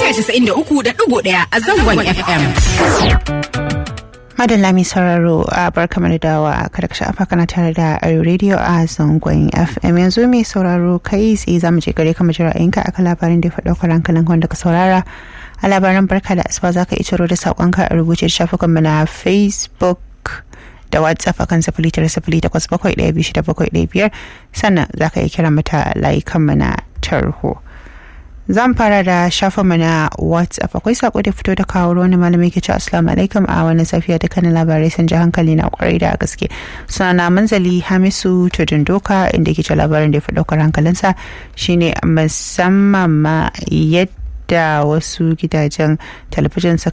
mita 93.1 a zangon FM. Madalla mai sauraro a barka da dawa kada ka shafa kana tare da Ayo Radio a zangon FM yanzu mai sauraro kai tsaye zamu je gare ka mu jira ra'ayinka akan labarin da ya faɗa kwaran kalan wanda ka saurara a labaran barka da asuba zaka iya ciro da sakonka a rubuce shafukan mu na Facebook da whatsapp akan sifili tara sifili takwas bakwai ɗaya biyu shida bakwai ɗaya biyar sannan za ka iya kira mata layukan mu na tarho zan fara da shafa mana whatsapp akwai sako da fito da kawo wani malami ke cewa assalamu alaikum a wani safiya dukkanin labarai sun ji hankali na kwarai da gaske suna manzali hamisu tudun doka inda ke cewa labarin da ya fi ɗaukar hankalinsa shine musamman ma yadda da wasu gidajen talabijin suka